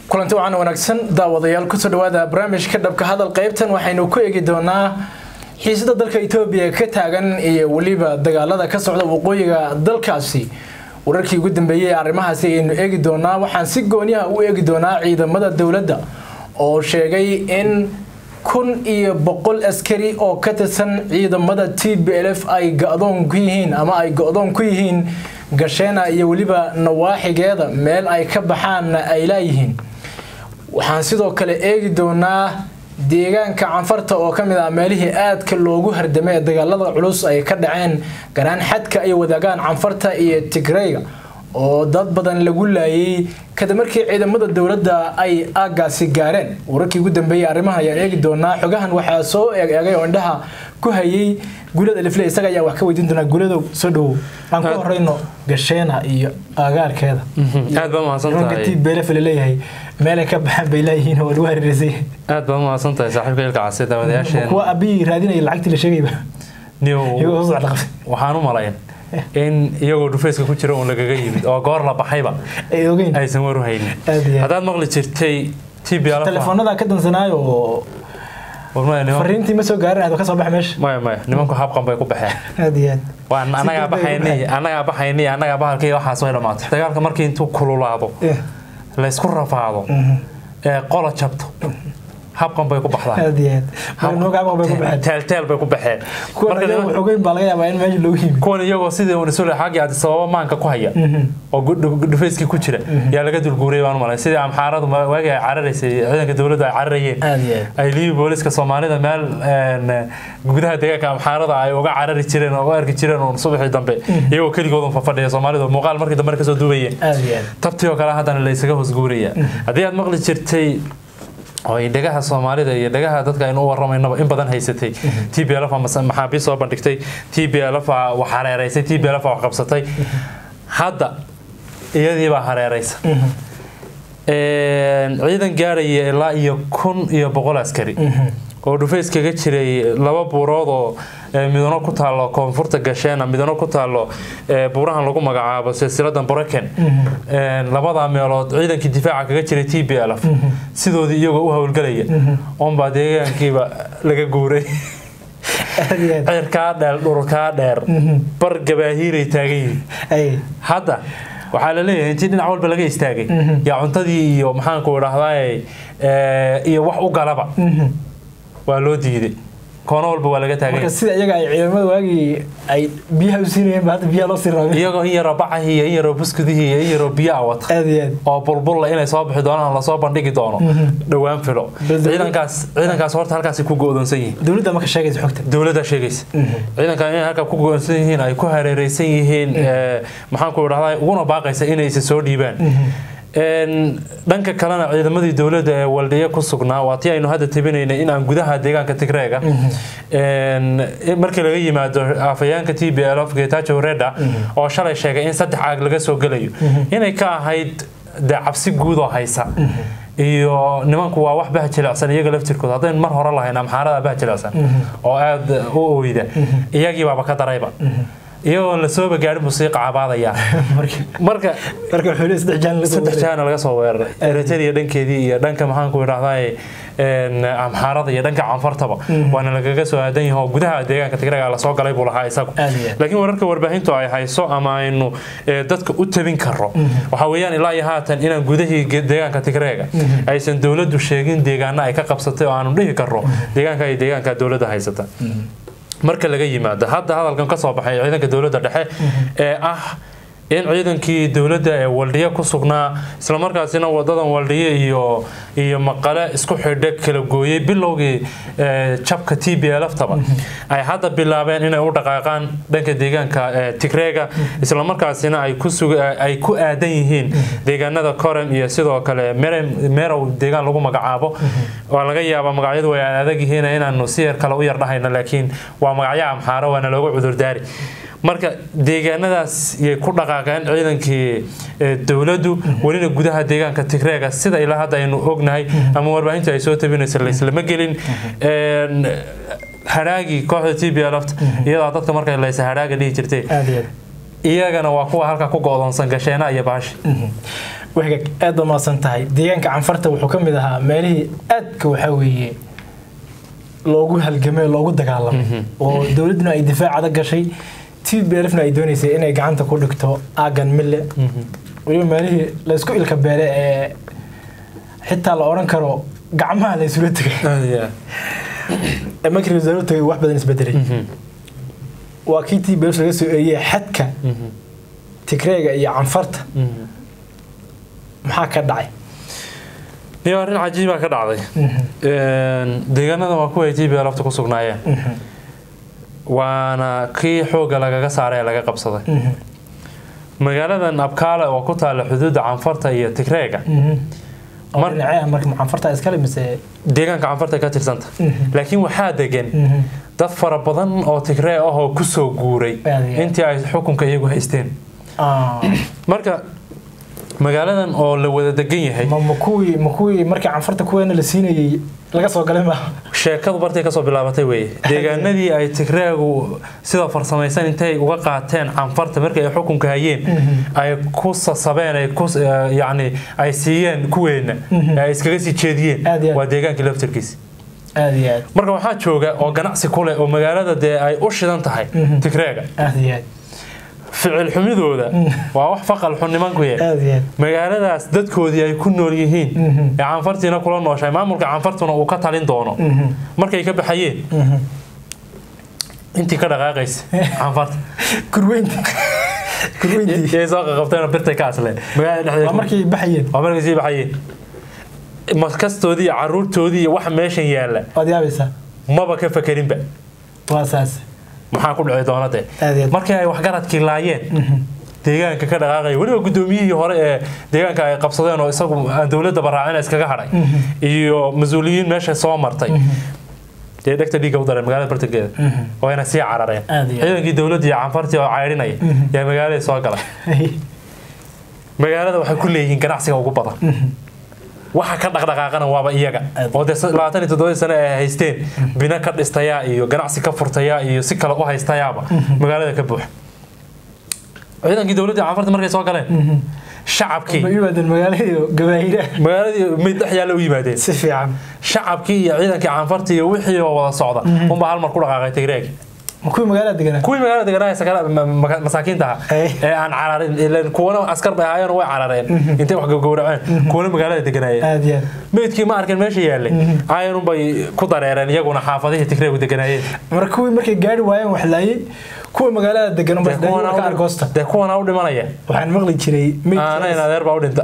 kulanti wacan wanaagsan daawadayaal kusoo dhawaada barnaamijka dhabka hadal qaybtan waxaynu ku eegi doonaa xiisada dalka etoobiya ka taagan iyo weliba dagaalada ka socda waqooyiga dalkaasi wararkii ugu dambeeyey ee arrimahaasi ayaynu eegi doonaa waxaan si gooniyaha u eegi doonaa ciidamada dowladda oo sheegay in kun iyo boqol askari oo ka tirsan ciidamada t b l f ay go-doon ku yihiin ama ay go-doon ku yihiin gasheena iyo weliba nawaaxigeeda meel ay ka baxaanna ay laayihiin waxaan sidoo kale eegi doonaa deegaanka canfarta oo ka mid ah meelihii aadka loogu hardamay ee dagaalada culus ay ka dhaceen garaan xadka ay wadaagaan canfarta iyo tigreyga oo dad badan lagu laayay kadib markii ciidamada dowladda ay aagaasi gaareen wararkii ugu dambeeyey arrimahan ayaan eegi doonaa xogahan waxaa soo eegay oo indhaha ku hayay gulada lifle isaga ayaa wax ka weydiin doonaa guladow soo dhowow aan ku horeyno gasheena iyo agaarkeeda aad baa mahadsantahay t belef laleeyahay meelay ka baxaan bay leeyihiin oo lagu hareereysay aad baa mahadsan tahay saaxiibka ilka case daawadayaasheen kuwa abiyi raadinaya lacagtii la sheegayba iyagoo soo socda qabtay waxaan u malayn in iyagoo dhufeyska ku jira uun lagaga yimid oo goor la baxayba ay ogeyn aysan waru haynin Aad iyo aad. haddaad maqli jirtay tb telefoonada ka dansanaayo oo fariintii ma soo gaarin aad ka soo baxa meesha maya maya nimanku habqan bay ku baxeen aad iyo aad waan anagaa degdeg ay u baxaynay anagaa baxaynay anagaa bahalkii waxaas way dhammaatay dagaalka markii intuu kululaado Eh, laysku rafaado ee qola jabto habqan bay ku baxdaan aad iyo aad marnoo gacmo bay ku baxeen teelteel bay ku baxeen kuwan Marka ayaga niman- xogeyn baa laga yaabaa in meesha loogu yimid kuwan iyagoo sidii uun isu xaggii addis ababa maanka ku haya oo gu- dhu- dhufayskii ku jira yaa laga dulguuriyay baan u malay sidii amxaaradu ma- waagii ay cararaysay ciidanka dowladdu ay cararayeen aad iyo aad ay liibi booliska soomaalida meel een, gudaha deegaanka amxaarada ay uga carari jireen oo uga arki jireen uun subaxii dambe iyagoo keligoodun fafadhiya soomaalidu muuqaal markii dambe kasoo duubayeen aad iyo aad tabtii oo kale haddana la isaga hoosguuraya haddii aad maqli jirtay oo ay dhagaha soomaalida iyo dhagaha dadka aynu u waramaynaba in badan haysatay t b l f maxaabiis soo bandhigtay t b l f wax hareereysay t b l f wax qabsatay hadda iyadiibaa hareereysa Een, ciidan gaaraya ilaa iyo kun iyo boqol askari oo dhufays kaga jiray laba buurood oo ee, midano ku taalo koonfurta gasheena midano ku taalo ee, buurahan lagu magacaabo silsiladan broken Een, labadaa meelood ciidankii difaaca kaga jiray t b l f sidoodii iyagoo u howlgelaya oonbaa deegaankiiba laga guuray aad iyo aad cirkaa dheer dhulkaa dheer bar gabaahiiray taagan yihiin ay hadda waxaa la leeyahay intii dhinac walba laga istaagay yaa cuntadii iyo maxaanku idhaahdaa iyo wax u galaba waa loo diiday koono walba waa laga taagay marka sida iyaga ay ciidamada waagii ay biyaha u siinayeen ba hadda biyaha loo sii raabay iyagoo in yaroo bacahii iyo in yaroo buskudihii iyo in yaroo biyaa wata aad iyo aad oo bulbulla inay soo bixi doonaan lasoo bandhigi doono dhowaan filo Bal- ciidankaas ciidankaas horta halkaasi ku go'doonsan yihiin dowladda ma ka sheegaysa xogta dowladda sheegaysa ciidankan inay halka ku go'doonsan yihiin ay ku hareereysan yihiin ee, maxaanku idhahdaa uguna baaqaysa inaysa soo dhiibaan Een, dhanka kalena ciidamadii dowladda ee waldhiye ku sugnaa waa tii aynu hadda tabinaynay in aan gudaha deegaanka tigreega een, markii laga yimaado afhayaanka t b l f getacho reda oo shalay sheegay in saddex caag laga soo gelayo inay ka ahayd dee cabsi guud oo haysa iyo nimanku waa wax bahjilicsan iyaga laftirkooda haddayn mar hore lahayn amxaarada bahjilicsan oo aada u ooyda iyagii baaba ka darayba iyagoon lasooba gaarin buu sii qacabaadayaa marka marka marka wuxuu leeyahay saddex jaan la soo saddex wareegay. jaana laga soo weeraray eritrea dhankeedii iyo dhanka maxaanku idhahdaa amxaarada iyo dhanka canfartaba waana lagaga soo aadan yahay oo gudaha deegaanka tigreega lasoo galay buu lahaa isagu Aad iyo aad. laakiin wararka warbaahintu ay hayso ama aynu eh, dadka u tabin karo waxaa weeyaan ilaa iyo haatan inaan gudahii ge- deegaanka tigreega aysan dowladdu sheegin deegaana ay ka qabsatay oo aanu dhihi karno deegaanka ay deegaanka dowladda haysata marka laga yimaado hadda hadalkan ka soo baxay ciidanka dowladda dhexe ee ah in ciidankii dowladda ee waldhiye ku sugnaa islamarkaasina wadadan waldhiye iyo iyo maqale isku xidhe kala gooyey bilowgii ee, jabka t b l ftaba ay hadda bilaabeen inay u dhaqaaqaan dhanka deegaanka ee, tigreega islamarkaasina ay ku sug- ay ku aadan yihiin deegaanada korem iyo sidoo kale Merem- merow deegaan lagu magacaabo waa laga yaabaa magacyadu way adag yihiin inaanu si yar kale u yar dhahayno laakiin waa magacyo amxaaro waana looga cudurdaari marka deegaanadaas yay ku dhaqaaqeen ciidankii ee, dowladdu welina gudaha deegaanka tigreega sida ilaa hadda aynu ognahay ama warbaahinta ay soo tabinaysa laislama gelin Een, hadhaagii kooxda t b lft iyadaa dadka markay laysa hadhaaga dhihi jirtay aad iyo aad iyagana waa kuwa halka ku go'doonsan gasheena iyo baashi wahgag aad baa mahadsan tahay deegaanka canfarta wuxuu ka mid ahaa meelihii aadka waxaa weeye loogu halgamay loogu dagaalamay oo dowladduna ay difaac adag gashay t b lfna ay dooneysay inay gacanta ku dhigto aagan mille weliba meelihii laysku ilka beele ee xitaa la odhan karo gacmaha la isula tegay ee markii wasaaruhu tagay wax badan isbedelay waa kii t b lf laga soo eeyey xadka tigreega iyo canfarta maxaa ka dhacay iyo arrin cajiibaa ka dhacday deegaanada waa kuwa ay t b lafta ku sugnaayeen waana kii xoogga lagaga saaray ee laga qabsaday magaaladan abkaale oo ku taalla xuduudda canfarta iyo tigreega mar dhinacyaha marka canfarta iskale mise deegaanka canfarta ka tirsanta laakiin waxaa degan dad fara badan oo tigree ah oo kusoo guuray intii ay xukunka iyagu haysteen marka magaaladan oo la wada degan yahay ma kuwii ma kuwii markii canfarta kuweena la siinayay laga soo galay ma sheekadu bartay kasoo bilaabatay weye deegaanadii ay tigreegu sida farsamaysan intay uga qaateen canfarta markii ay xukunka hayeen ay ku sasabeen ay ku yacni ay siiyeen kuweena ay iskaga sii jeediyeen waa deegaankii laftarkiisi aad iyo aad marka waxaa jooga oo ganacsi ku leh oo magaalada dee ay u shidan tahay tigreega aad iyo aad ficil xumidooda waa wax faqal xun nimanku ye aad iyo aad magaaladaas dadkoodii ay ku nool yihiin ee canfartiina kula nooshahay maamulka canfartuna uu ka talin doono markay ka baxayeen intii ka dhaqaaqaysa canfarta kurweynti kurweynti yay soo qaqabteen birtay ka asleen magaalada waa dhexdeeda markay baxayeen waa markay sii baxayeen maskastoodii iyo caruurtoodii iyo wax meeshan yaalla waad yaabaysaa maba ka fakerinba waa saas maxaa ku dhici doona dee aad iyo aad markii ay waxgaradkii laayeen deegaanka ka dhaqaaqaya weliba gudoomiyihii hore ee deegaanka ay qabsadeen oo isagu aan dowladda baraacina iskaga hadhay iyo mas-uuliyiin meesha soo martay dee dhegta dhiigga u dareen magaalada bartankeeda wayna sii carareen Aad iyo aad. ciidankii dowladda iyo canfartii oo caydhinaya yaa magaalada soo galay magaalada waxay ku leeyihiin ganacsiga ugu badan waxa ka dhaqdhaqaaqana waaba iyaga Aad. oo dee labaatan iyo toddobadii sane ay haysteen bina ka dhistayaa iyo ganacsi ka furtayaa iyo si kale u haystayaaba magaalada ka buuxa ciidankii dowladda canfarta markay soo galeen ma shacabkii yimaadeen magaaladii gabaahira magaaladii mid dhex yaalla u yimaadeen si fiican shacabkii iyo ciidankii canfarta iyo wixii oo wada socda unbaa hal mar ku dhaqaaqay tigreeg ma kuwii magaalada deganaa kuwii magaalada deganaa sakala masaakiinta ahaa Ay. ee aan cararin ileen kuwana askar bay ahaayeen oo way carareen intay wax gowraceen kuwana magaalada deganaayeen aad iyo aad meydkii ma arkin meesha yaallay ayanun bay ku dareereen iyaguna xaafadihii tigreegu deganaayeen marka kuwii markay gaari waayeen wax laayay kuwa magaalada degan Dee kuwana ka u- argoosta dee kuwana u dhimanaya waxaan maqli jiray aanayn adeer baa u dhinta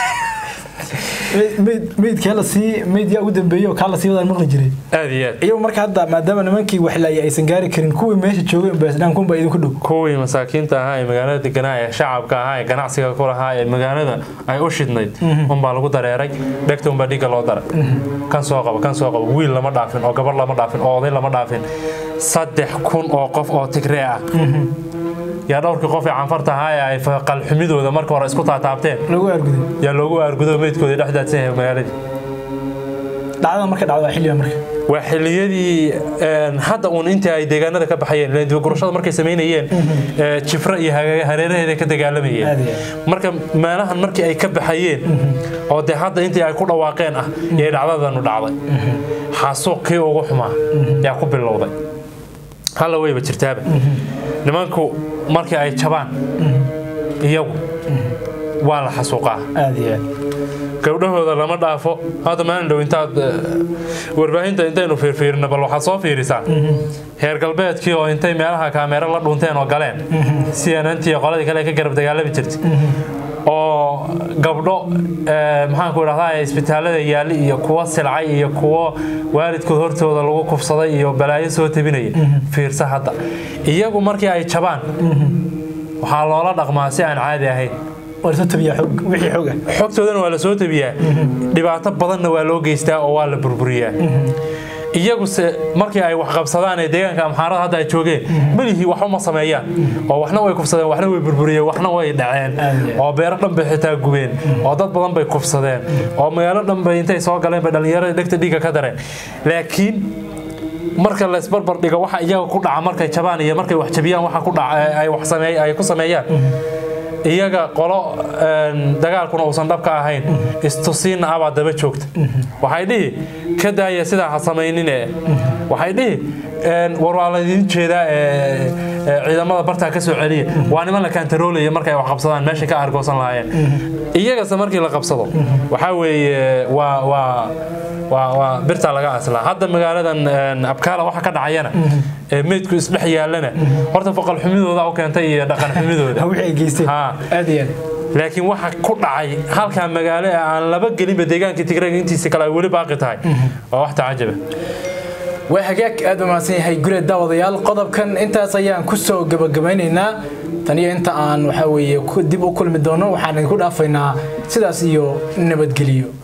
meydkaa lasii meyd yaa ugu dambeeyey oo kaa lasii wadaan maqli jiray aad iyo aad iyagu marka hadda maadaama nimankii wax laayay aysan gaari karin kuwii meesha joogeen baasdhaan kunba idinku dhow kuwii masaakiinta ahaa ee magaalada deganaa ee shacabka ahaa ee ganacsiga ku lahaa ee magaalada ay u shidnayd unbaa lagu dareeray dhegta unbaa dhiigga loo daray kan soo qaba kan soo qaba wiil lama dhaafin oo gabar lama dhaafin oo oday lama dhaafin saddex kun oo qof oo tigree ah yaa dhowrkii qof ee canfarta ahaa ee ay qalxumidooda marka hore isku taataabteen lagu arguday yaa loogu aargudo meydkoodii dhex daadsan yahay magaaladii dhacdada marka dhacdo waa xilliga marka waa xilliyadii een, hadda uun intii ay deegaanada ka baxayeen ileen dibagurashada markay samaynayeen ee, jifra iyo hage- hareeraheeda ka dagaalamayeen Aad iyo marka meelahan markii ay ka baxayeen oo dee hadda intii ay ku dhawaaqeen ah yay dhacdadanu dhacday xasuuqkii ugu xumaa yaa ku bilowday halla weyba jirtaaba nimanku markii ay jabaan iyagu waa la xasuuqaa aad iyo aad gabdhahooda lama dhaafo hadda maalin dhow intaad eh, warbaahinta intaynu fiirfiirino bal waxaad soo fiirisaa heer galbeedkii oo intay meelaha kaameero la dhunteen oo galeen cnnnt iyo qoladii kale ka garab dagaalami jirtay oo gabdho eh, maxaanku idhahdaa isbitaalada yaali iyo kuwo silcay iyo kuwo waalidkood hortooda lagu kufsaday iyo balaayo soo tabinaya fiirsa hadda iyagu markii ay jabaan waxaa loola dhaqmaa si aan caadi ahayn waa lasoo tabiyaa xog wixii xog ah xogtoodana waa la soo tabiyaa dhibaato badanna waa loo geystaa oo waa la burburiyaa iyaguse markii ay wax qabsadaan ee deegaanka amxaarada hadda ay joogeen melihii wax uma sameeyaan oo waxna way kufsadeen waxna way burburiyeen waxna way dhaceen oo beero dhan bay xitaa gubeen oo dad badan bay kufsadeen oo magaalo dhan bay intay soo galeen bay dhallinyarada dhegta dhiigga ka dareen laakiin marka la isbarbar dhigo waxa iyaga ku dhaca markay jabaan iyo markay wax jabiyaan waxa ku dhaca ay wax sameey ay ku sameeyaan iyaga qolo dagaalkuna uusan dhabka ahayn istusiinna abaa daba joogta waxay dhihi ka daaya sidaa ha samaynine waxay dhihi war waa laydin jeedaa ciidamada bartaa ka soo celiya waa niman la kaantaroolaya markay wax qabsadaan meeshay ka argoosan lahaayeen iyagase markii la qabsado waxaa weeye waa waa waa birtaa laga aslaa hadda magaaladan abkaala waxa ka dhacayana ee meydku isdhex yaalana horta foqol xumidooda u keentay iyo dhaqan xumidooda laakiin waxa ku dhacay halkaa magaalo ee aan laba gelinba deegaankii tigreega intiisa kale ay weli baaqi tahay waa wax tacajaba waa hagaag aada u mahadsan yahay gure daawadayaal qodobkan intaas ayaan kusoo gabagabaynaynaa tan iyo inta aan waxaa weeye dib u kulmi doono waxaan idinku dhaafaynaa sidaas iyo nabadgeliyo